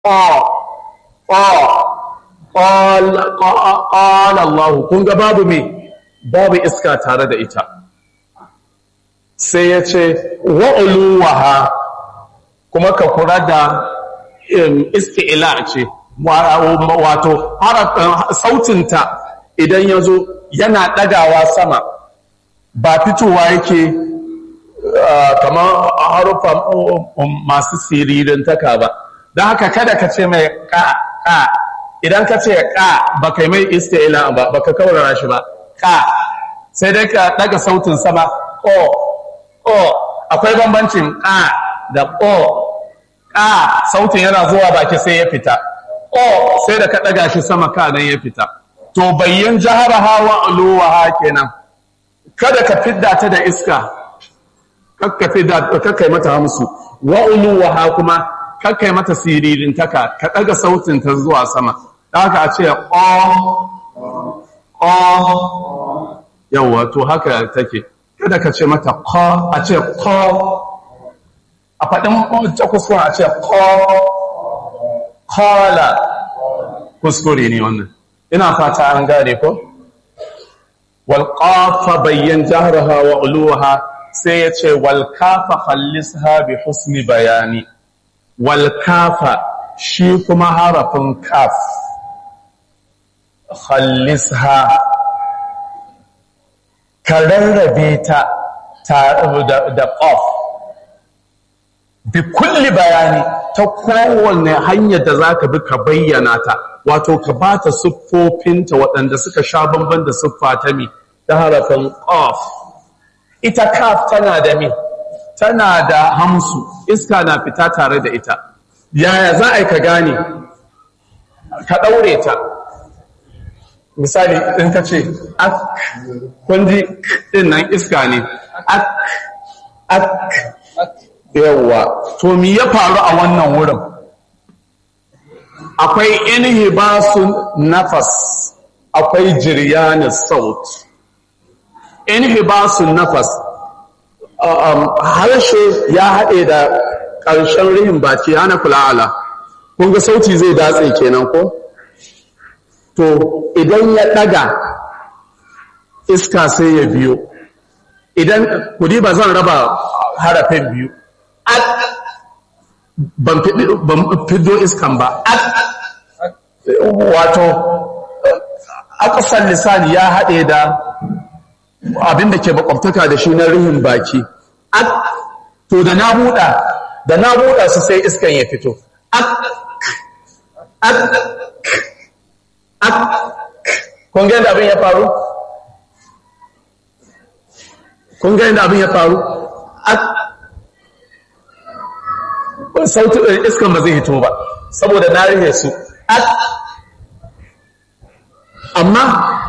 ƙwala Allah kun ga babu me babu iska tare da ita sai ya ce wa'uluwaha kuma ka kura da isti'ila ce wato sautinta idan ya zo yana ɗagawa sama ba fitowa yake kamar harufan masu siririn taka ba don haka kada ka ce mai ƙa ƙa idan ka ce ƙa ba kai mai isti'ila ba ba ka kaurara shi ba ƙa sai dai ka ɗaga sautin sama ƙo ƙo akwai bambancin ƙa da ƙo ƙa sautin yana zuwa baki sai ya fita ƙo sai da ka ɗaga shi sama ka nan ya fita to bayyan jahara hawa uluwa kenan kada ka fidda ta da iska kakkai mata hamsu wa uluwa ha kuma kakkai mata siririn taka ka ɗaga sautin ta zuwa sama da haka a ce ƙo ƙo yawwa to haka take kada ka ce mata ƙo a ce ƙo a faɗin jakusuwa a ce ƙo ƙola kuskure ne wannan ina fata an gane ko walƙafa bayyan jaharaha wa uluha sai ya ce walƙafa hallisha bi husni bayani walƙafa shi kuma harafin kaf hallisha ka rarrabe ta da ƙaf bi kulli bayani ta kowane hanyar da za ka bi ka bayyana ta wato ka ba ta siffofinta waɗanda suka sha bamban da siffa ta mi ta harafin ƙaf ita kaf tana da mi tana da hamsu iska na fita tare da ita yaya za a yi ka gane ka ɗaure ta misali in ka ce ak kunji ɗin nan iska ne ak ak yawwa to mi ya faru a wannan wurin akwai inhibasun nafas akwai jiryanin saut inhibasun nafas harshe ya haɗe da ƙarshen rihin baki hana kula'ala kun ga sauti zai datse kenan ko to idan ya ɗaga iska sai ya biyo idan kudi ba zan raba harafin biyu ban fido iskan ba wato akasan lisani ya haɗe da abinda ke makwabtaka da shi na rihin baki to da na buɗa da na buɗa su sai iskan ya fito kun ga abin ya faru? kun ga abin ya faru? sautin iskan ba zai hito ba saboda na rihe su amma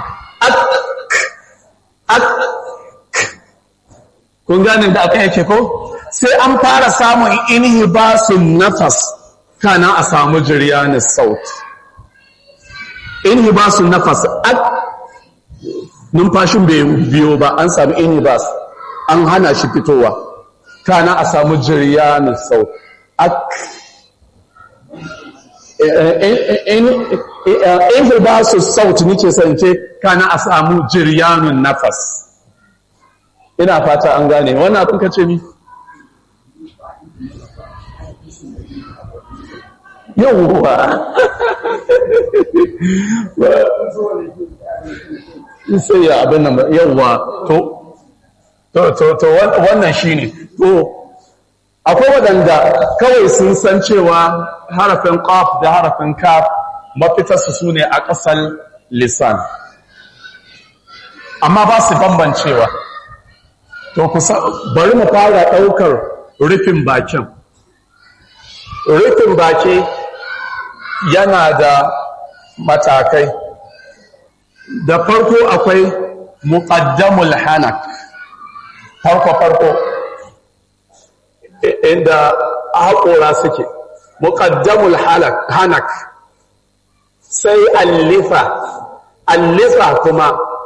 kun gane da aka yake ko sai an fara samun inhibasun nafas kana a samu jiryanin saut inhibasun nafas numfashin bai biyo ba an samu inhibas an hana shi fitowa kana a samu jiryanin saut in ba su sauti nike sance kana a samu jiryanun nafas ina fata an gane wannan abin ka ce ni yauwa sai ya abin nan yauwa to to to wannan shine to akwai waɗanda kawai sun san cewa harafin ƙaf da harafin kaf mafitarsu su ne a ƙasar lisan amma ba su bambancewa to kusa bari mu fara ɗaukar rufin bakin rufin baki yana da matakai da farko akwai muƙaddamul hanak farko-farko inda haƙora suke muƙaddamul hanak sai allifa allifa kuma